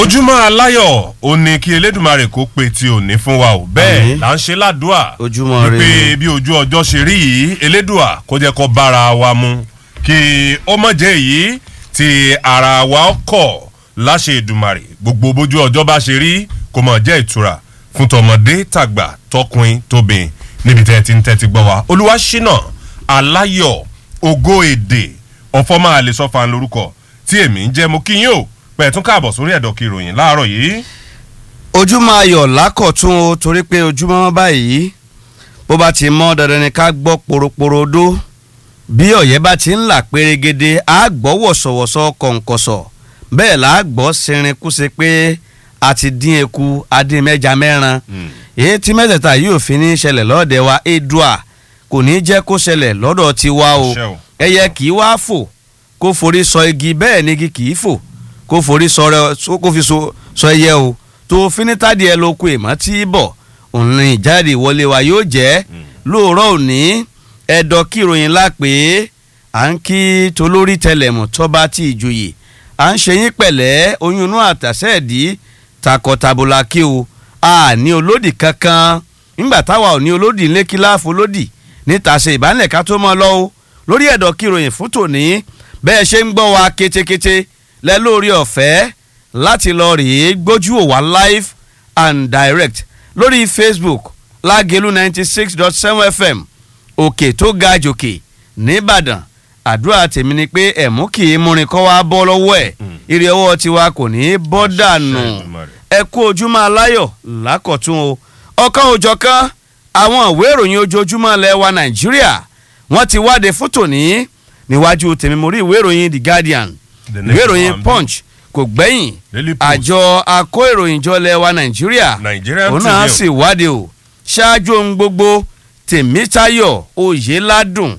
ojúmọ́ aláyọ̀ ó ní kí elédùnmarè kó pe ti òní fún wa ò bẹ́ẹ̀ Àmín. là ń ṣe ládùúà Ojúmọ́ wípé rere. bí ojú ọjọ́ ṣe rí yìí elédùà kó jẹ́ kó bára wa mu kí ó mọ̀ jẹ́ èyí tí ara wa kọ̀ láṣẹ ìdùnmarè gbogbo bójú ọjọ́ bá ṣe rí kó mọ̀ jẹ́ ìtura fún tọmọdé tàgbà tọkùnrin tóbìn níbi tẹ́ ẹ ti ń tẹ́tí gbọ́ wa olúwa ṣínà aláyọ̀ ògo èdè ọ̀fọ́ máa lè sọ́fà lórúkọ tí èmi ń jẹ́ mo kí yín o pẹ̀tún káàbọ̀ sórí ẹ̀dọ̀kì ìròyìn láàárọ̀ yìí. ojúmọ́ ayọ̀ lákọ̀tún o torí pé ojúmọ́ báyìí bó bá ti mọ́ dandan ni ká gbọ́ poroporodo bí ọ̀yẹ́ bá ti ń là pérégede á gbọ́ wọ̀sọ̀wọ̀sọ̀ kọ̀ǹkọ̀sọ̀ bẹ́ẹ̀ là á gbọ́ sinrin kúse pé a ti dín eku adín mẹ́ja mẹ́ran èyí tí mẹ́tẹ̀ẹ̀ta yóò fi ní ṣẹlẹ̀ lọ́ọ̀dẹ̀ wa edua kò ní jẹ́ kó ṣẹlẹ̀ lọ́dọ̀ tiwa o Àṣẹ o. ẹyẹ kì í wá fò kó forí sọ igi bẹ́ẹ̀ ni igi kì í fò kó forí sọ rẹ so- kó fi so- sọ ẹyẹ o tó finitadi ẹ lóko èmọ́ tí bọ̀ òun ni ìjáde ìwọlé wa yóò jẹ́ lóòrọ̀ òní ẹ̀dọ̀ kíròyìn la pé à ń kí tolórí tẹlẹ̀mù tọ́ba tí ìjòyè à ń ṣe yín pẹ̀lẹ́ oyún inú àtàsẹ́ẹ̀dí takọ̀tàbọ̀là kí o a ní olódì kankan nígbà táwa ò ní olódì ńlẹ́ kí láàfo lódì níta ṣe ìbánilẹ̀ ká tó mọ́ lọ́wọ́ lórí ẹ̀dọ̀ kíròyìn fún tòní bẹ́ẹ̀ ṣe ń gbọ́ wa ketekete lẹ lórí ọ̀fẹ́ láti lọ rèé gbójú òwà live and direct lórí facebook lágẹ̀lú ninety six dot seven fm òkè tó ga jòkè nìbàdàn àdúrà tèmi ni pé ẹ̀mú kì í múrin kọ́ wa bọ́ lọ́wọ́ ẹ̀ ire ọwọ́ tiwa kò ní í bọ́ dànù Èdùmàrè. ẹ kú ojúmọ́ aláyọ̀ lákọ̀tún o ọ̀kan òjọ̀kan àwọn ìwé ìròyìn ojoojúmọ́ ilẹ̀ wa nàìjíríà wọ́n ti wáde fún tòní níwájú tèmi mo rí ìwé ìròyìn the guardian The ìwé next ìròyìn one. punch kò gbẹ́yìn Daily Post. àjọ akó ìròyìn jọ ilẹ̀ wa nàìjíríà Nigerian òun náà Tribune. sì wáde o ṣáájú ohun gbogbo tèmítayọ̀ oyèládùn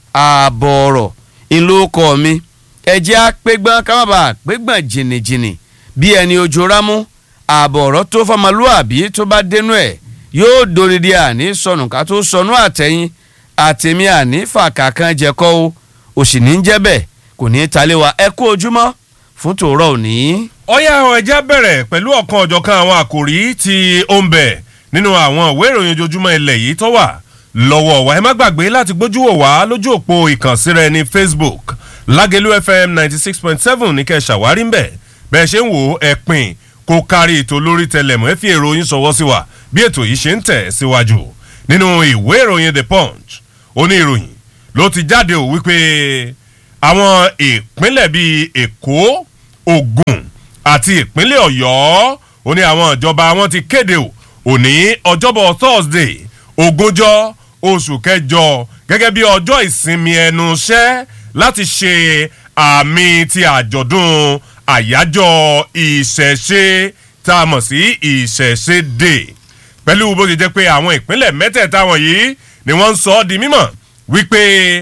ààbọ̀ ọ̀rọ̀ ìlókọ̀ mi ẹ̀jẹ̀ àpégbọ́n kámábà àpégbọ́n jìnnìjìnnì bí ẹni ojú rámú ààbọ̀ ọ̀rọ̀ tó fọmọlúàbí tó bá dénú ẹ̀ yóò dòrìdì àní sọnù ká tó sọnù àtẹ̀yìn àtẹ̀mí àní fàkàkàn jẹ́kọ́ o òsì ní jẹ́ bẹ́ẹ̀ kò ní í talé wa ẹ kú ojúmọ́ fún tòórọ́ òní. ọ̀yá àwọn ẹja bẹ̀rẹ̀ pẹ̀lú ọ̀kan ọ̀jọ̀kan àwọn àkòrí tí ó ń bẹ nínú àwọn ìwé ìròyìn ojoojúmọ́ ilẹ̀ yìí tó wà lọ́wọ́ wa ẹ má gbàgbé láti gbójú wò wá lójú òpó ìkànsíra ẹni facebook lágẹ̀lú fm ninety six point seven ní kẹ́ ẹ ṣàwárí ń bẹ̀ bẹ́ẹ̀ ṣe ń wò ó ẹ pín kó kárí ètò lórí tẹlẹmù ẹ fi èrò yín sọwọ́ sí wa bí ètò yìí ṣe ń tẹ̀ síwájú nínú ìwé ìròyìn the punch oní ìròyìn ló ti jáde ò wípé àwọn ìpínlẹ̀ bíi èkó ogun àti ìpínlẹ̀ ọ̀yọ́ ó ní àwọn ìjọba wọn ti kéde ò òní ọjọ́bọ̀ thursday ogúnjọ́ oṣù kẹjọ gẹ́gẹ́ bí ọjọ́ ìsinmi ẹnu iṣẹ́ láti ṣe àmì ti àjọ̀dún àyájọ́ ìṣẹ̀ṣe tá a mọ̀ sí ìṣẹ̀ṣe day pẹ̀lú bó ṣe jẹ́ pé àwọn ìpínlẹ̀ mẹ́tẹ̀ẹ̀ta wọ̀nyí ni wọ́n ń sọ ọ́ di mímọ̀ wípé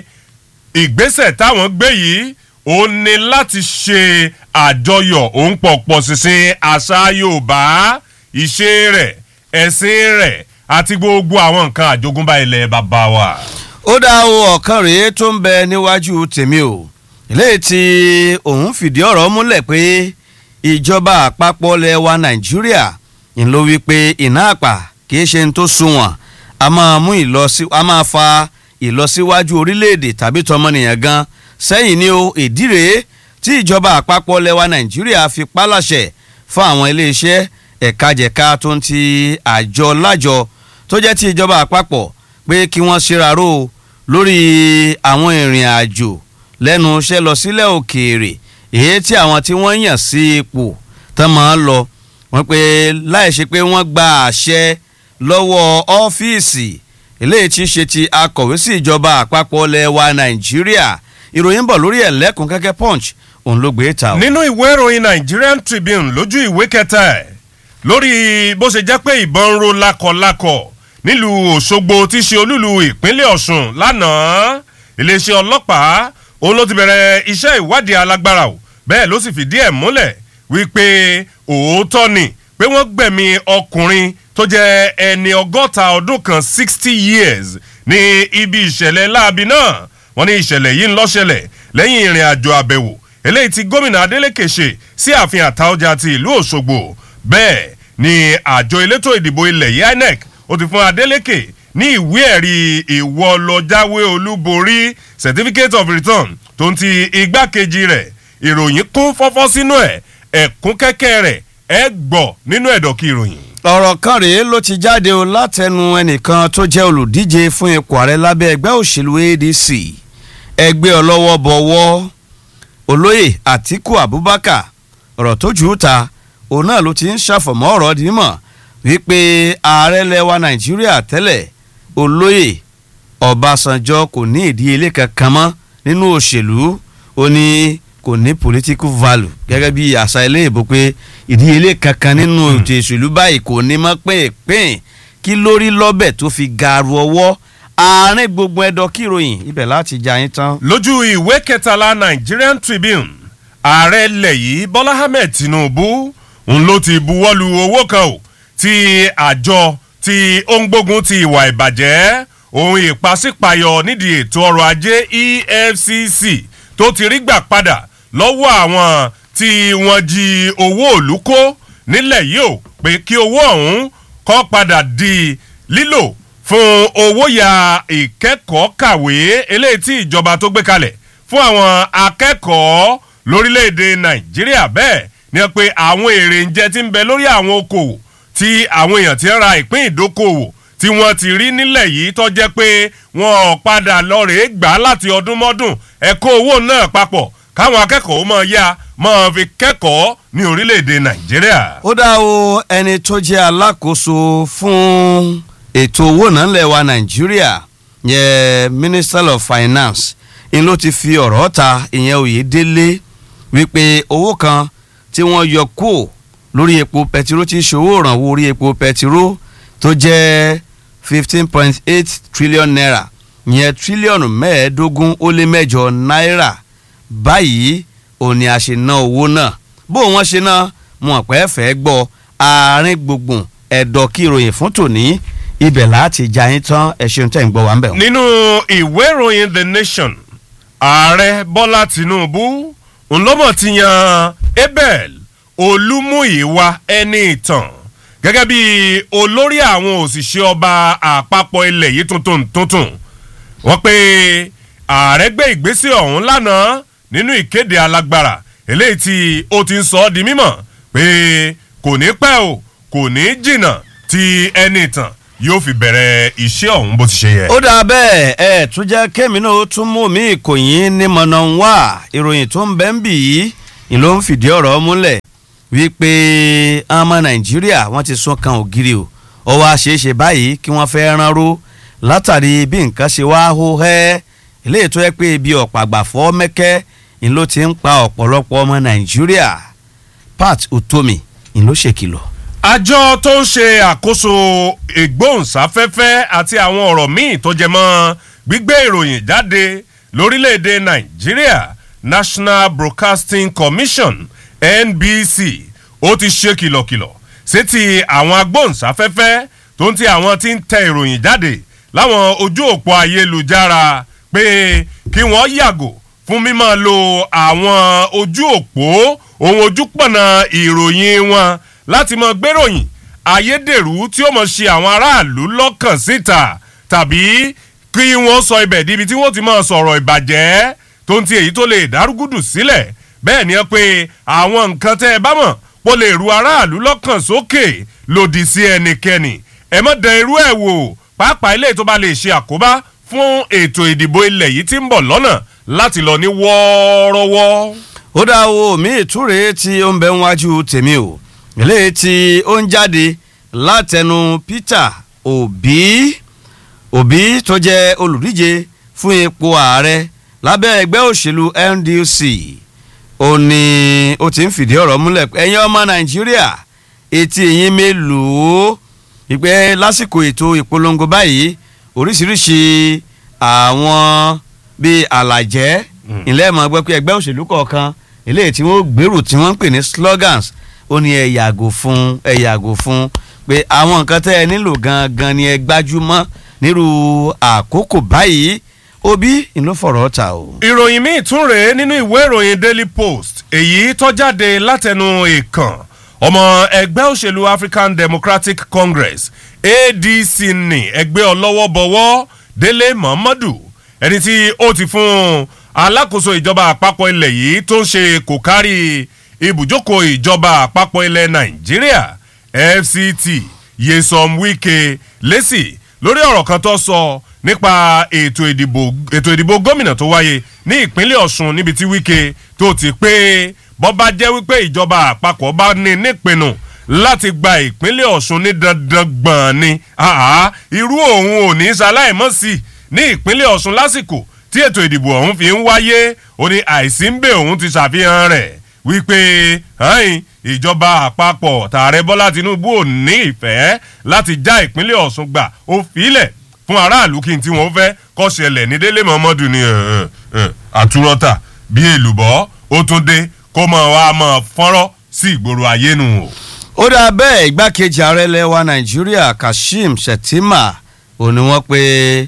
ìgbésẹ̀ táwọn gbé yìí ó ní láti ṣe àjọyọ̀ òun pọ̀pọ̀ ṣinṣin àṣà yorùbá ìṣe rẹ̀ ẹ̀sìn rẹ̀ àti gbogbo àwọn nǹkan àjogúnbá ilẹ̀ bàbá wa. ó dá o ọ̀kan rèé tó ń bẹ níwájú tèmi o eléyìí tí òun fìdí ọ̀rọ̀ múlẹ̀ pé ìjọba àpapọ̀ ilẹ̀ wa nàìjíríà ń ló wí pé iná àpà kìí ṣe ní tó sunwọ̀n a máa mú ìlọsí a máa fa ìlọsíwájú orílẹ̀-èdè tàbí tọmọnìyàn gan sẹ́yìn ni o ìdí rèé tí ìjọba àpapọ̀ ilẹ̀ wa nàìjíríà fi pálàṣẹ fún àwọn iléeṣẹ́ ẹ̀kajẹ̀ka tó ń ti àjọ lájọ tó jẹ́ ti ìjọba àpapọ̀ pé kí wọ́n ṣèraró lórí àwọn ìrìn àjò lẹ́nu iṣẹ́ lọ sílẹ̀ òkèèrè èyí tí àwọn tí wọ́n yàn sí ipò tán máa ń lọ wọ́n pé láì ṣe pé wọ́n gba àṣẹ lọ́wọ́ ọ́fíìsì eléyìí tí í ṣe ti akọ̀wé sí ìjọba àpapọ̀ ilẹ̀ wa nàìjíríà ìròyìn ń bọ̀ lórí ẹ̀ lẹ́kùn kẹ́kẹ́ punch òun ló gbé ta o. nínú ìwé ìròyìn nigerian tribune lójú ìwé kẹta ẹ̀ lórí bó ṣe jẹ́ pé ìbọn ń ro lákọ̀lákọ̀ nílùú òṣogbo tí í ṣe olúlu ìpínlẹ̀ ọ̀ṣun lánàá iléeṣẹ́ ọlọ́pàá òun ló ti bẹ̀rẹ̀ iṣẹ́ ìwádìí alágbára o bẹ́ẹ̀ ló sì fìdí ẹ̀ múlẹ̀ wípé òótọ́ ni pé wọ́n gbẹ̀mí ọkùnrin tó jẹ́ ẹni ọgọ́ta ọdún kan sixty years ní ibi ìṣẹ̀lẹ̀ láabi náà wọ́n ní ìṣẹ̀lẹ̀ yìí ń lọ́ṣẹlẹ̀ lẹ́yìn ìrìn àjò àbẹ̀wò eléyìí tí gómìnà adeleke ṣe sí ààfin àtaọjà ti ìlú òṣogbo bẹ́ẹ̀ ni àjọ elétò ìdìbò ilẹ̀ yìí inec ó ti fún adeleke ní ìwé ẹ̀rí ìwọ lọ jáwé olúborí certificate of return tó ń ti igbákejì rẹ̀ ìròyìn kún fọ́fọ́ sínú ẹ̀ ẹ̀kún kẹ́kẹ́ rẹ̀ ẹ̀ gbọ́ nínú ẹ̀dọ̀kí ìròyìn. ọ̀rọ̀ kan rèé ló ti jáde o látẹnu ẹnìkan tó jẹ́ olùdíje fún ipò ààrẹ lábẹ́ ẹgbẹ́ òṣèlú adc ẹgbẹ́ ọlọ́wọ́ bọ̀wọ́ olóyè àtiku abubakar ọ̀rọ̀ tó jù ú ta òun náà ló ti ń ṣàfọ̀mọ́ ọ̀rọ̀ dímọ̀ wípé ààrẹ lẹwa nàìjíríà tẹ́lẹ̀ olóyè ọbásanjọ́ kò ní ìdíyelé kankan mọ́ nínú òṣèlú ó ní kò ní political value gẹ́gẹ́ bí àṣà ilé ìbò pé ìdíyelé kankan nínú ètò ìṣèlú báyìí kò ní mọ́ pínpín kí lórí lọ́bẹ̀ tó fi gaaru ọwọ́ àárín gbogbo ẹ̀dọ̀ kíròyìn ibẹ̀ láti jà yín tán. lójú ìwé kẹtàlá nigerian tribune ààrẹ ilẹ̀ yìí bọ́lá ahmed tinubu ń ló ti buwọ́lu owó kan o ti àjọ tí ó ń gbógun ti ìwà ìbàjẹ́ ohun ìpàsípàyọ nídìí ètò ọrọ̀ ajé efcc tó ti rí gbà padà lọ́wọ́ àwọn tí wọ́n jí owó òlú kó nílẹ̀ yìí o pé kí owó ọ̀hún kọ́ padà di lílò fún owó ya ìkẹ́kọ̀ọ́ kàwé eléyìí tí ìjọba tó gbé kalẹ̀ fún àwọn akẹ́kọ̀ọ́ lórílẹ̀‐èdè nàìjíríà bẹ́ẹ̀ ni wọ́n pe àwọn èrè ń jẹ tí ń bẹ lórí àwọn okòwò tí àwọn èèyàn ti ń ra ìpín ìdókòwò tí wọ́n ti rí nílẹ̀ yìí tó jẹ́ pé wọ́n ò padà lọ rèé gbà á láti ọdún mọ́dún ẹ̀kọ́ owó náà papọ̀ káwọn akẹ́kọ̀ọ́ máa yá máa fi kẹ́kọ̀ọ́ ní orílẹ̀‐èdè nàìjíríà. ó dá o ẹni tó jẹ́ alákòóso fún ètò owó náà lẹ̀ wa nàìjíríà yẹ minister of finance ń ló ti fi ọ̀rọ̀ ta ìyẹn oyèdélé wípé owó kan tí wọ́n yọ kúò lórí epo pẹtiró tí ṣòwò ìrànwọ́ orí epo pẹtiró tó jẹ́ fifteen point eight trillion naira yẹn tírílíọ̀nù mẹ́ẹ̀ẹ́dógún ó lé mẹ́jọ náírà báyìí òun ni a ṣe ná owó náà bó wọ́n ṣe ná wọn pẹ́ fẹ́ gbọ́ àárín gbùngbùn ẹ̀dọ̀ kí ìròyìn fún tòní ibẹ̀ láti jà yín tán ẹ ṣeun tẹ̀ ń gbọ́ wá ń bẹ̀ wọ́n. nínú ìwé ìròyìn the nation ààrẹ bọ́lá tinubu ńlọ́mọ̀ ti yan abel olúmúyíwá ẹni ìtàn gẹ́gẹ́ bí olórí àwọn òṣìṣẹ́ ọba àpapọ̀ ilẹ̀ yìí tuntun tuntun wọ́n pe ààrẹ gbé ìgbésẹ̀ ọ̀hún lánàá nínú ìkéde alágbára eléyìí tí ó ti ń sọ ọ́ di mímọ̀ pé kò ní pẹ́ o kò ní jìnnà tí ẹni ìtàn yóò fi bẹ̀rẹ̀ iṣẹ́ ọ̀hún bó ti ṣe yẹ. ó dáa bẹ́ẹ̀ ẹ tún jẹ́ kémi náà ó tún mú mi ìkòyín ní mọ̀nà wá ìròyìn tó ń bẹ́ ń bì yìí ni ló ń fìdí ọ̀rọ̀ múlẹ̀ wípé ọmọ nàìjíríà wọ́n ti sún kan ògiri o ó wá ṣeé ṣe báyìí kí wọ́n fẹ́ ránró látàrí bí nǹkan ṣe wá hó hẹ́ eléyìí tó yẹ pé ibi ọ̀pọ̀ àgbàfọ́ mẹ́kẹ́ ni ló ti ń pa ọ̀pọ̀lọpọ̀ ọmọ nàìjíríà pat utomi ni ló ṣèkìlọ̀ àjọ tó ń ṣe àkóso ìgbóhùnsáfẹ́fẹ́ àti àwọn ọ̀rọ̀ míì tó jẹ mọ́ gbígbé ìròyìn jáde lórílẹ̀‐èdè nàìjíríà national broadcasting commission nbc ó ti ṣe kìlọ̀kìlọ̀ sétí àwọn agbóhùnsáfẹ́fẹ́ tó ń ti àwọn tí ń tẹ ìròyìn jáde láwọn ojú òpó ayélujára pé kí wọ́n yàgò fún mímọ́ lo àwọn ojú òpó ohun ojúpọ̀nà ìròyìn wọn láti mọ gbéròyìn ayédèrú tí ó mọ̀ ṣe àwọn aráàlú lọ́kàn síta tàbí kí wọ́n sọ ibẹ̀ díbi tí wọ́n ti mọ̀ sọ̀rọ̀ ìbàjẹ́ tó ń ti èyí tó lè dárúgùdù sílẹ̀ bẹ́ẹ̀ ni ẹ pé àwọn nǹkan tẹ́ ẹ bá mọ̀ pọ̀ lè ru aráàlú lọ́kàn sókè lòdì sí ẹnikẹ́ni ẹ mọ̀ dán irú ẹ̀ wò pàápàá ilé tó bá lè ṣe àkóbá fún ètò ìdìbò ilẹ̀ yìí tí ń bọ̀ lọ́nà láti lọ ní wọ́ọ́rọ́wọ́. ó dá owó mi ìtúre tí ó ń bẹ níwájú tèmi o eléyìí tí ó ń jáde látẹnu peter obi obi tó jẹ́ olùdíje fún ipò ààrẹ lábẹ́ ẹgbẹ́ òṣèlú ndc ó ní ó ti ń fìdí ọ̀rọ̀ múlẹ̀ pé ẹ̀yin ọmọ nàìjíríà etí ẹ̀yin mélòó ìpẹ́ lásìkò ètò ìpolongo báyìí oríṣiríṣi àwọn bíi àlàjẹ́ ilé ẹ̀mọ́ gbẹ́ pé ẹgbẹ́ òṣèlú kọ̀ọ̀kan eléyìí tí wọ́n gbèrú tí wọ́n ń pè ní slogans ó ní ẹ yàgò fún ẹ yàgò fún pé àwọn nǹkan tẹ́ ẹ nílò gangan ni ẹ gbájúmọ́ nírú àkókò báyìí obi ìlú fọ̀rọ̀ ta o. ìròyìn míì tún rèé nínú ìwé ìròyìn daily post èyí tó jáde látẹnu ìkàn ọmọ ẹgbẹ́ òṣèlú african democratic congress adc ní ẹgbẹ́ ọlọ́wọ́bọwọ́ délé muhammadu ẹni tí ó ti fún alákòóso ìjọba àpapọ̀ ilẹ̀ yìí tó ń ṣe kò kárí ibùjókòó ìjọba àpapọ̀ ilẹ̀ nàìjíríà fct yesom wike lẹ́sì lórí ọ̀rọ̀ kan tó sọ nípa ètò ìdìbò ètò ìdìbò gómìnà tó wáyé ní ìpínlẹ̀ ọ̀sùn níbi tí wike tó ti pé bọ́ bá jẹ́ wípé ìjọba àpapọ̀ bá ní nípinnu láti gba ìpínlẹ̀ ọ̀sùn ní dandan gbọ̀n ni àá irú òun ò ní ṣaláìmọ́ sí ní ìpínlẹ̀ ọ̀sùn lásìkò tí ètò ìdìbò ọ̀hún fi ń wáyé ó ní àìsí ń bẹ̀ òun ti ṣàfihàn rẹ̀ wípé hàn ìjọba àpapọ̀ tààrẹ bọ́lá tinubu ò ní ìfẹ́ láti já ìpínlẹ̀ ọ̀sùn gbà ó filẹ̀ fún aráàlú kí n tí wọ́n fẹ́ kọ́ ṣẹlẹ̀ ní délé mọ́mọ́dù ní àtúrọ́tà bí èlùbọ́ ó tún dé kó mọ̀ wá mọ̀ fọ́nrọ́ sí ìgboro ayé nù o. ó dáa bẹ́ẹ̀ igbákejì ààrẹ lẹ́wà nàìjíríà kashim shettima ò ní wọ́n pé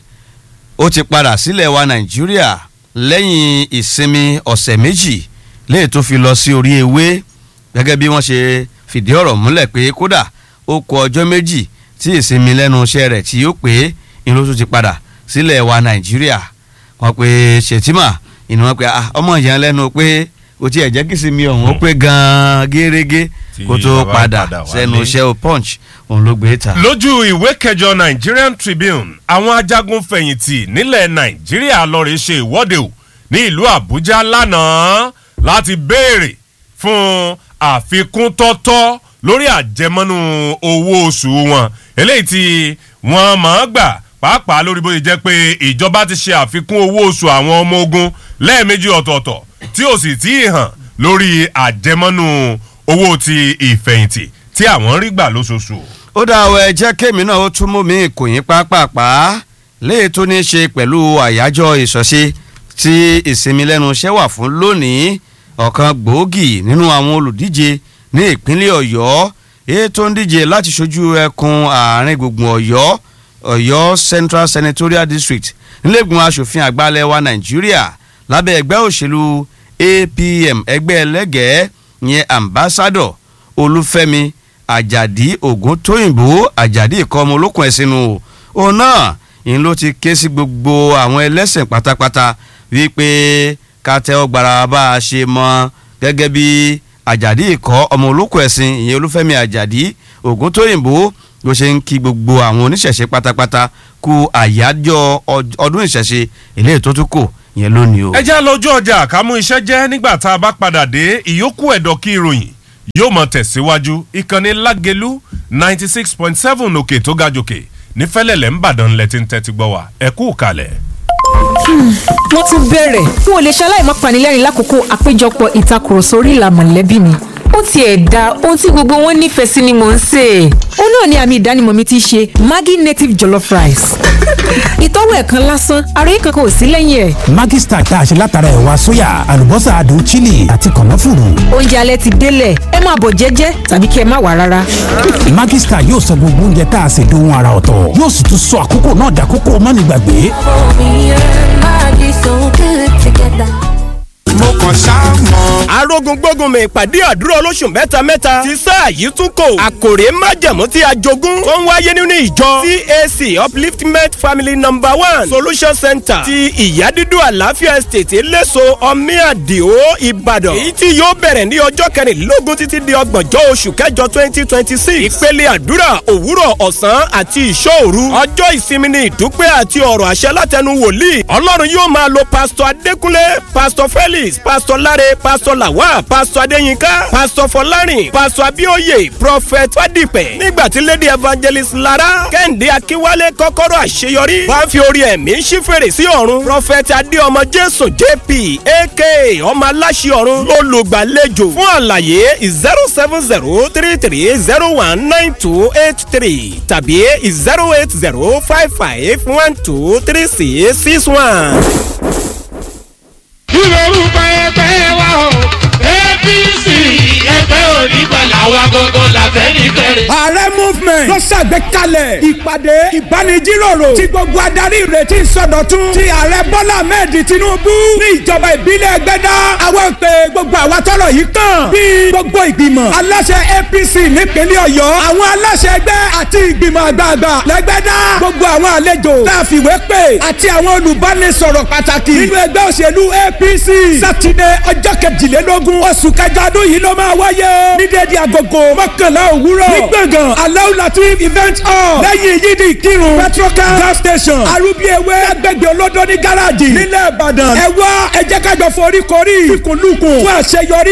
ó ti padà sílẹ̀ wa nàìjíríà lẹ́yìn ìsinmi ọ̀sẹ̀ méjì léè tó fi lọ sí orí ewé gẹ́gẹ́ bí wọ́n ṣe fìdí ọ̀rọ̀ múlẹ̀ pé kódà ó kọ ọjọ́ méjì tí ìsinmi lẹ́nu iṣẹ́ rẹ̀ tí yóò pé inú tó ti padà sílẹ̀ wa nàìjíríà wọ́n pe shettima ìní wọ́n pe ọmọ ìyẹn lẹ́nu pé kò tí ẹ̀ jẹ́ kí sinmi ọ̀hún ó pé gan-an gẹ́rẹ́gẹ́ kó tó padà sẹ́nu iṣẹ́ o punch òun ló gbé ta. lójú ìwé kẹjọ nigerian tribune àwọn ajagun fẹ̀yìntì nílẹ̀ nàìjíríà lọ́ọ́rẹ́ ṣe ìwọ́de o ní ìlú àbújá lánàá láti béèrè fún àfikún tọ́tọ́ lórí àjẹmọ́nú owó oṣù wọn eléyìí tí wọ́n máa gbà pàápàá lórí bó ṣe jẹ́ pé ìjọba ti ṣe àfikún owó oṣù àwọn ọmọ ogun lẹ́ẹ̀mejì ọ̀tọ̀ọ̀tọ̀ tí ò sì tí ì hàn lórí àjẹmọ́nú owó ti ìfẹ̀yìntì tí àwọn ń rí gbà lóṣooṣù. ó dá ọ ẹ jẹ́ kémi náà ó tún mú mi ìkòyín pápápá léè tó ní í ṣe pẹ̀lú àyájọ́ ìṣọ̀ṣe tí ìsinmi lẹ́nu iṣẹ́ wà fún lónìí ọ̀kan gbòógì nínú àwọn olùdíje ní ìpínlẹ̀ ọ̀yọ́ èyí tó ń díje láti ṣojú ẹkùn àárín gbùngbùn ọ̀yọ́ ọ̀yọ́ central senatorial district nílẹ̀gbọ̀n asòfin àgbàlẹ̀ wa nàìjíríà lábẹ́ ẹgbẹ́ òṣèlú apm ẹgbẹ́ ẹlẹ́gẹ̀ẹ́ yẹn ambassador olúfẹ́mi àjàdí ògúntóyìnbó àjàdí ìkọ́ ọmọ olókùn ẹ̀sìn nù òun náà ìyẹn ló ti ké sí gbogbo àwọn ẹlẹ́sìn pátápátá wípé ká tẹ́wọ́ gbara bá a ṣe mọ gẹ́gẹ́ bí àjàdí ìkọ́ ọmọ olókùn ẹ̀sìn ìyẹn olúfẹ́mi àjàdí ògúntóyìnbó ló ṣe ń kí gbogbo àwọn oníṣẹ̀ṣe pátápátá kú àyájọ́ ọdún ìṣẹ̀ṣe eléyìí tó tún kù yẹn lónìí o. ẹ já lójú ọjà ká mú iṣẹ́ jẹ́ nígbà tá a bá padà dé ìyókù ẹ̀dọ̀ kí ìròyìn yóò mọ tẹ̀síwájú ìkànnì lágẹ̀lú ninety six point seven òkè tó ga jòkè ní fẹ́lẹ́lẹ̀ ń bàdàn lẹ́tí ń tẹ́tí gbọ́ wa ẹ kú kalẹ̀. wọ́n tún bẹ̀rẹ̀ n ò lè ṣaláì má panilẹ́rìn lákòókò àpéjọpọ̀ ìtakùrọ̀sọ orí ìlà mọ̀lẹ́bí mi ó tiẹ̀ da ohun tí gbogbo wọn nífẹ̀ẹ́ sí ni mò ń sè é. ó náà ni àmì ìdánimọ̀ mi ti ṣe maggi native jollof rice. ìtọ́wò ẹ̀kan lásán àròyé kankan ò sí lẹ́yìn ẹ̀. Maggi Star tá a ṣe látara ẹ̀wà sóyà àlùbọ́sà adùn chili àti kànáfùrù. oúnjẹ alẹ́ ti délẹ̀ ẹ máa bọ̀ jẹ́jẹ́ tàbí kí ẹ má wà rárá. Maggi Star yóò sọ gbogbo oúnjẹ tá a ṣe dohun ara ọ̀tọ̀ yóò sì tún sọ àkókò náà dàkókò mánigbàgbé. mo kàn ṣáà mọ̀. arógun gbógun mi ìpàdé àdúrà olóṣù mẹ́ta mẹ́ta ti sáà yìí tún kò. àkòrè májẹ̀mú tí a jogún tó ń wáyé nínú ìjọ CAC upliftment family number one solution center ti ìyádídú àlàáfíà estate eléso ọmíàdìó ìbàdàn. èyí tí yóò bẹ̀rẹ̀ ní ọjọ́ kẹrìnlélógún títí di ọgbọ̀njọ́ oṣù kẹjọ twenty twenty six. ìpele àdúrà òwúrọ̀ ọ̀sán àti ìṣòru. ọjọ́ ìsinmi ni ìdúpẹ́ àti ọ̀rọ̀ àṣẹ látẹnu wòlíì. ọlọ́run yóò máa lo pásítọ̀ adékúnlé pásítọ̀ felix pásítọ̀ láre pásítọ̀ làwà pásítọ̀ adéyínká pásítọ̀ fọlárìn pásítọ̀ abíóyè prophet fadípẹ̀ nígbà tí lady evangelist lara kẹ́hìndé akínwálé kọ́kọ́rọ́ àṣeyọrí wá fi orí ẹ̀mí ṣí fèrè sí ọ̀run prophet adéọmọ jésù jp aka ọmọ aláṣẹ ọ̀run lólùgbàlejò fún àlàyé zero seven zero three three zero one nine two eight three tàbí zero eight zero five five one two three six six one kí lorúkọ ẹgbẹ́ wa o apc ẹgbẹ́ onígbàlà wa gbogbo la àfẹ́nifẹ́re. ààrẹ movement ló ṣàgbékalẹ̀ ìpàdé ìbánijíròrò tí gbogbo adarí ìrètí ìsọdọ̀tun ti ààrẹ bọ́lá ahmed tinubu ní ìjọba ìbílẹ̀ ẹgbẹ́dá àwọn pé gbogbo àwa tọrọ yìí kàn bí gbogbo ìgbìmọ̀ aláṣẹ apc nípínlẹ̀ ọ̀yọ́ àwọn aláṣẹ ẹgbẹ́ àti ìgbìmọ̀ àgbààgbà lẹ́gbẹ́dá gbogbo àwọn àlejò tá a fìwé pè àti àwọn olùbánisọ̀rọ̀ pàtàkì nínú ẹgbẹ́ òṣèlú apc sátidé ọjọ́ kejìlélógún oṣù kẹjọ ọdún yìí ló máa wáyé o ní déédéé agogo mọ́kànlá òwúrọ̀ ní gbọ̀ngàn aláwọ̀ latif event hall lẹ́yìn yídì kírun petrocal gas station arúgbó agbègbè olódó ní gáràjì nílẹ̀ ìbàdàn ẹ wá ẹ jẹ́ ká jọ forí korí fikùnlukùn fún àṣeyọrí